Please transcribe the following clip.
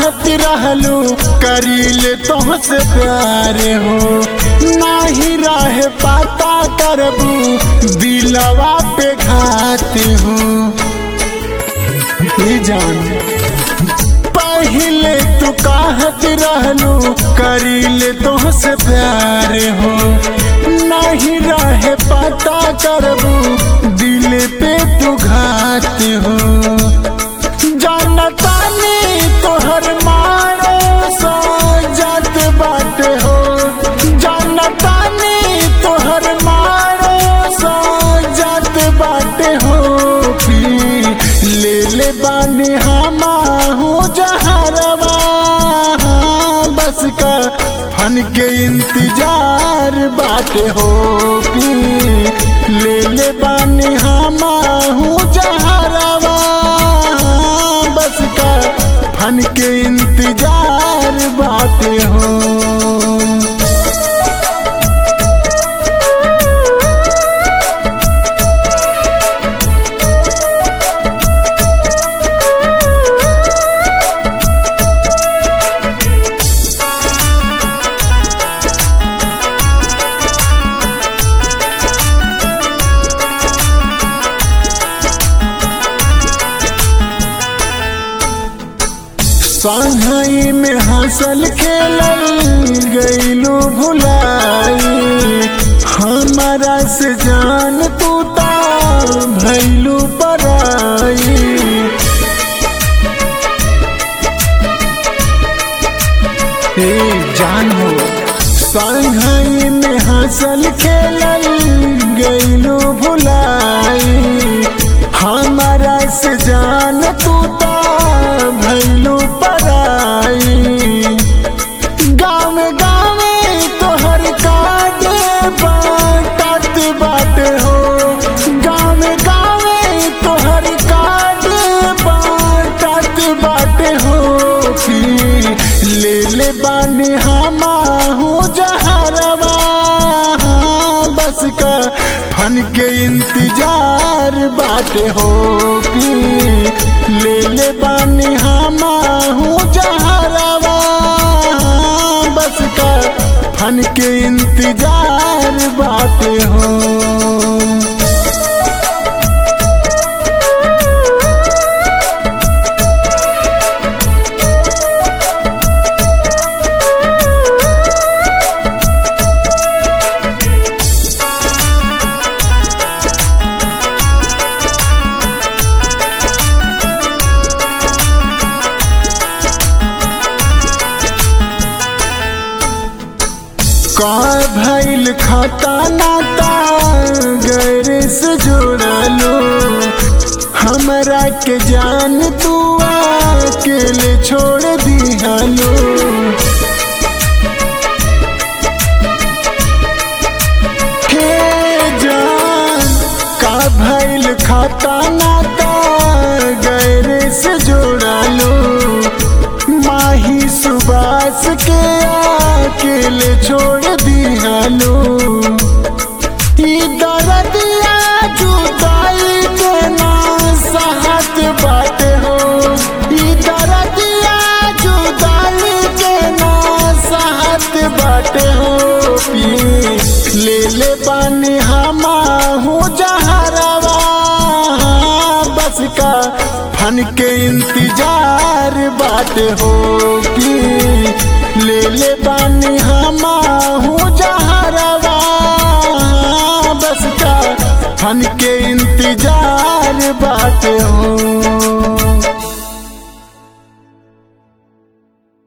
कहत रहलू करीले तोहसे प्यार हो नाही रहे पाता करबू दिलवा पे घात हो ये जान पहले तू कहत रहलू करीले तोहसे प्यार हो नहीं रहे पता करबू दिल पे तू घात हो जानतानी तोहर मारो सो जात बाटे हो जानतानी तोहर मारो सो जात बाटे हो पी ले ले बानी हमा हो जहरवा बस का फन के इंतजार बाटे हो पी ले ले बानी हमा हूँ जहरवा बस का फन के इंतजार बाटे हो संघई में हंसल खेलल गईलू भुलाई हमारा से जान तू ता भैलू पराई ए जान हो संघई में हंसल खेलल गईलू भुलाई हमारा से जान तू ता भैलू पराई गाँव गाँव तोहर काटे बाटत बाटे हो गाँव गाँव तोहर काटे बाटत बाटे हो पी ले ले बानी हमा हो जहरवा बस का फन के इंतजार बाटे हो पी ले ले बानी हमा हूँ जहरवा बस का फन के इंतजार बाटे हो का भैल खाता नाता गैर से जोड़लो हमरा के जान तू अकेले छोड़ दिहलो हे जान का भैल खाता नाता गैर से जोड़लो माही सुबास के अकेले छोड़ दिहलो ई दर्दिया जुदाई के ना सहत बाटे हो ई दर्दिया जुदाई के ना सहत बाटे हो पी ले ले पानी हमा हूँ जहरवा बस का फन के इंतजार बाटे हो कि ले ले बानी हमा हूँ जहरवा बस का फन के इंतजार बाटे हो